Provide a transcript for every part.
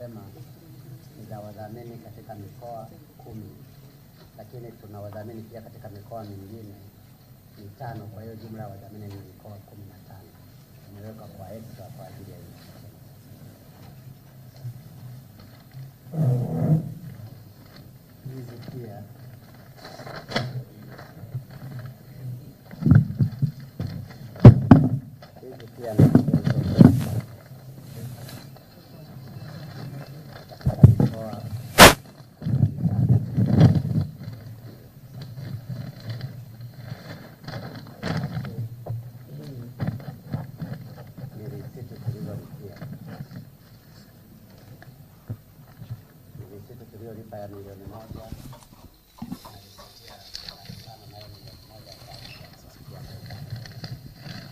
nimesema ni za wadhamini katika mikoa kumi, lakini tuna wadhamini pia katika mikoa mingine mitano. Kwa hiyo jumla ya wadhamini ni mikoa kumi na tano imewekwa kwa extra kwa ajili ya hii. Hizi pia hizi pia ni katika mikoa ni risiti tulizolipia, ni risiti tuliyolipa ya milioni moja na risiti ya laki tano nayo milioni moja kwa ajili ya kuwafikia serikali.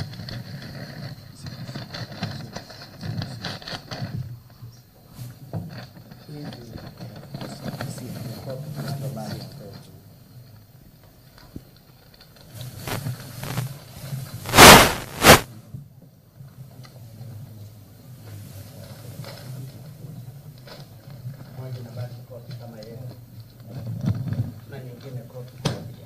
hizi ni kopi zinazobaki kwetu. Moja inabaki kopi kama yeye na nyingine kopi moja.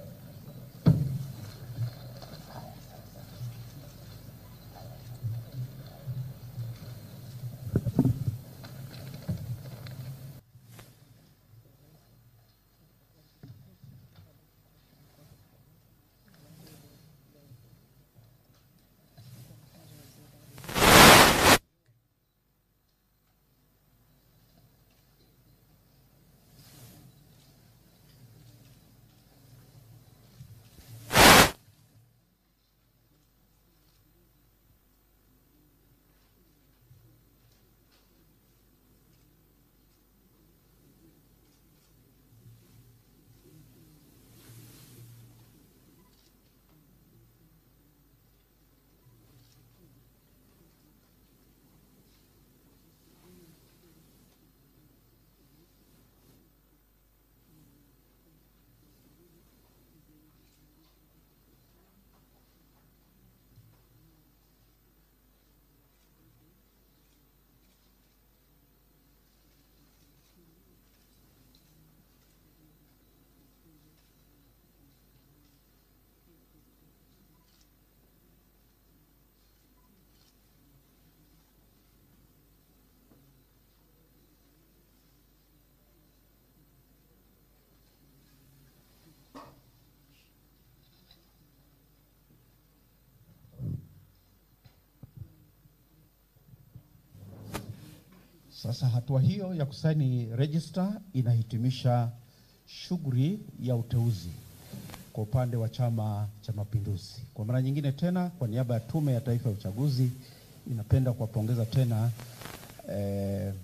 Sasa hatua hiyo ya kusaini register inahitimisha shughuli ya uteuzi kwa upande wa Chama cha Mapinduzi. Kwa mara nyingine tena, kwa niaba ya Tume ya Taifa ya Uchaguzi, inapenda kuwapongeza tena eh,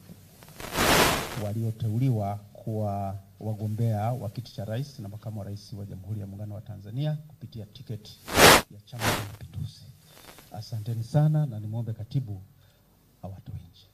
walioteuliwa kuwa wagombea wa kiti cha rais na makamu wa rais wa Jamhuri ya Muungano wa Tanzania kupitia tiketi ya Chama cha Mapinduzi. Asanteni sana na nimwombe katibu awatoe nje.